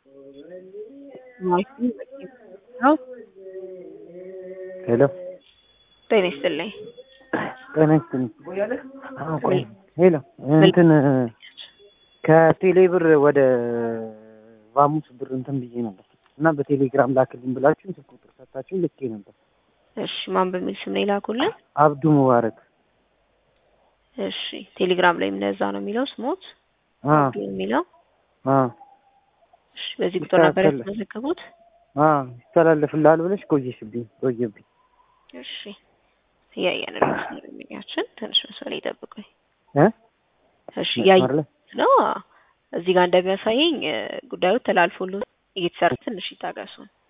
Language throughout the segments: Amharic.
ሄሎ ጤና ይስጥልኝ። ጤና ይስጥልኝ። አዎ፣ ቆይ ሄሎ እንትን ከቴሌ ብር ወደ ቫሙስ ብር እንትን ብዬ ነበር እና በቴሌግራም ላክልኝ ብላችሁ ስልክ ቁጥር ሰጣችሁ ልኬ ነበር። እሺ ማን በሚል ስም ነው የላኩልን? አብዱ ሙባረክ። እሺ ቴሌግራም ላይ እንደዛ ነው የሚለው ስሞት አ አብዱ የሚለው አ እሺ በዚህ ቁጥር ነበር ይስተካከል። የተመዘገቡት? አ ይስተላለፍልሃል ብለሽ ቆየሽብኝ ቆየብኝ። እሺ እያየንልኝ ስለሚያችን ትንሽ መስመር ይጠብቁኝ። እ እሺ እያየ መስመር ላይ ነው እዚህ ጋር እንደሚያሳየኝ እ ጉዳዩ ተላልፎልዎት እየተሰራ ትንሽ ይታገሱ።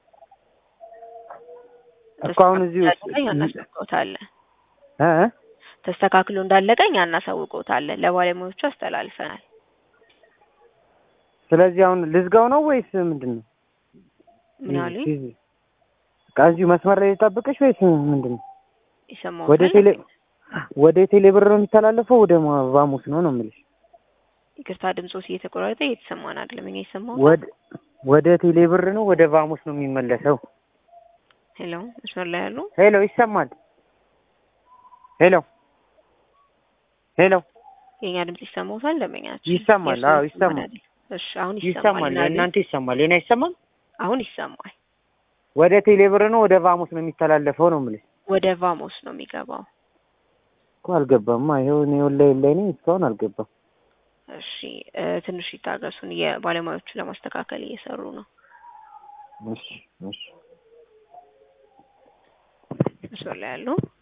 እኮ አሁን እዚህ ውስጥ ተስተካክሎ እናሳውቅዎታለን። እ እ ተስተካክሎ እንዳለቀኝ እናሳውቅዎታለን። ለባለሙያዎቹ አስተላልፈናል። ስለዚህ አሁን ልዝጋው ነው ወይስ ምንድን ነው? ምን አሉኝ? በቃ እዚሁ መስመር ላይ ልጠብቅሽ ወይስ ምንድን ነው? ይሰማዎታል? ወደ ቴሌ ወደ ቴሌ ብር ነው የሚተላለፈው ወደ ማ- ቫሙስ ነው ነው የምልሽ። ይቅርታ ድምጾት እየተቆራረጠ እየተሰማን አይደለም። እኛ የሰማሁት ወደ ወደ ቴሌ ብር ነው ወደ ቫሙስ ነው የሚመለሰው። ሄሎ መስመር ላይ ያሉ ሄሎ ይሰማል? ሄሎ ሄሎ የኛ ድምጽ ይሰማዎታል? ደንበኛችን ይሰማል? የእርስዎ አዎ ይሰማል። አይደል? እሺ አሁን ይሰማል። ይሰማል። የእናንተ ይሰማል። የኔ አይሰማም? አሁን ይሰማል። ወደ ቴሌ ብር ነው ወደ ቫሙስ ነው የሚተላለፈው ነው የምልሽ። ወደ ቫሞስ ነው የሚገባው። እኮ አልገባማ። ይኸው እኔ ወላሂ ላይ ነኝ እስካሁን አልገባም። እሺ እ ትንሽ ይታገሱን። የባለሙያዎቹ ለማስተካከል እየሰሩ ነው። እሺ እሺ መስመር ላይ ያሉ